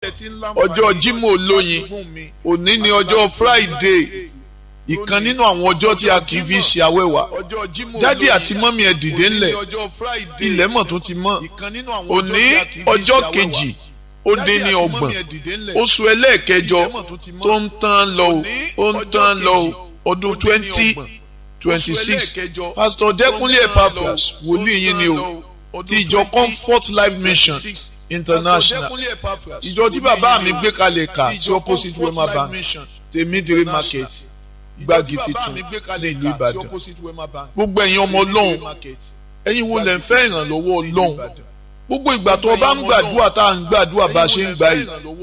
ọjọ́ Jímọ̀ olóyin òní ni ọjọ́ Friday ìkan nínú àwọn ọjọ́ tí a kì í fi ṣe awẹ́wà dádì àti mọ́mí ẹ̀ dìde ńlẹ̀ ilẹ̀ mọ̀ tó ti mọ́ òní ọjọ́ kejì ó dé ní ọgbọ̀n oṣù ẹlẹ́ẹ̀kẹjọ tó ń tán lọ ó ń tán lọ ọdún twenty twenty six pastor Dẹ́kunlé Epaphras wòlíì yín ni o ti ìjọ Comfort Life Mission International ìjọ tí bàbá mi gbé kalẹ̀ kà sí opposite Wema Bank tèmídìrí market gbági titun ní ìlú Ìbàdàn gbogbo ẹ̀yin ọmọ Ọlọ́run ẹ̀yin wo lẹ ń fẹ́ ìrànlọ́wọ́ Ọlọ́run gbogbo ìgbà tó o bá ń gbàdúrà tá à ń gbàdúrà bá a ṣe ń gbà yìí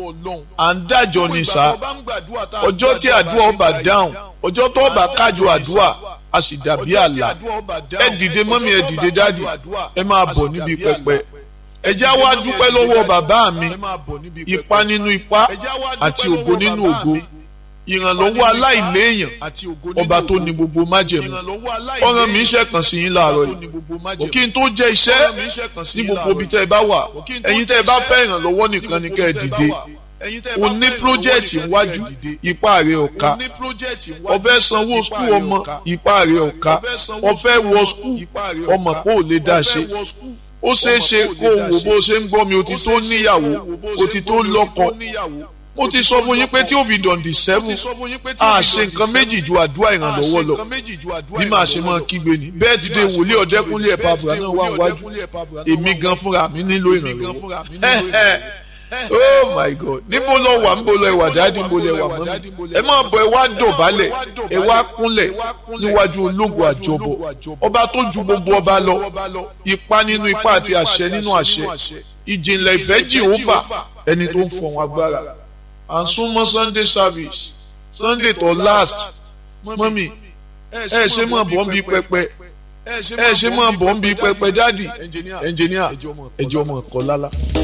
à ń dájọ́ ni sá ọjọ́ tí àdúrà ọba dáhùn ọjọ́ tó ọba kájọ àdúrà a sì dàbí àlà ẹ dìde mọ́mí ẹ dìde dáàdì ẹ máa bọ̀ níbi pẹpẹ ẹ já wá dúpẹ́ lọ́wọ́ bàbá mi ipa nínú ipa àti ògo nínú ògo ìrànlọ́wọ́ aláìléèyàn ọba tó ní gbogbo májẹ̀mú ọ̀ràn mi ń ṣẹ̀kàn sí yín láàárọ̀ yìí kí n tó jẹ́ iṣẹ́ ní gbogbo ibi tẹ́ ẹ bá wà ẹ̀yin tẹ́ ẹ bá fẹ́ ìrànlọ́wọ́ nìkan ni kẹ́ ẹ dìde o ní pírójẹ́ẹ̀tì iwájú ipá rẹ̀ ọ̀ka ọ̀fẹ́ sanwó skul ọmọ ipá rẹ̀ ọ̀ka ọ̀fẹ́ wọ skul ọmọ kó o lè dá ṣe ó ṣeé ṣe kó o wò bó ṣe ń gbọ́ mi o ti tó níyàwó o ti tó lọ́kọ mo ti sọ fún yín pé tí ó fi dọ̀ǹdì sẹ́fù a ṣe nǹkan méjì ju àdúrà ìrànlọ́wọ́ lọ bí màá ṣe máa kígbe ni bẹ́ẹ̀ dìde wòlíì Ọ̀dẹ́kúnlé Epaphras náà wà wájú èmi gan fúnra mi nílò ìrànlọ́wọ́ oh my god níbo lọ wà níbo lọ ẹwà dáàdì níbo lọ ẹwà mọ́mí ẹ máa bọ̀ ẹ wá dọ̀bálẹ̀ ẹ wá kúnlẹ̀ níwájú ológun àjọbọ ọba tó ju gbogbo ọba lọ ipa nínú ipa àti àṣẹ nínú àṣẹ ìjìnlẹ̀ ìfẹ́ Jèhófà ẹni tó ń fọ̀hún agbára à ń súnmọ́ sunday service sunday tó last mọ́mí ẹ ṣe máa bọ̀ ń bí pẹpẹ ẹ ṣe máa bọ̀ ń bí pẹpẹ dáàdì ẹnjìníà ẹjọ́ ọmọ ẹ̀kọ́ lálá.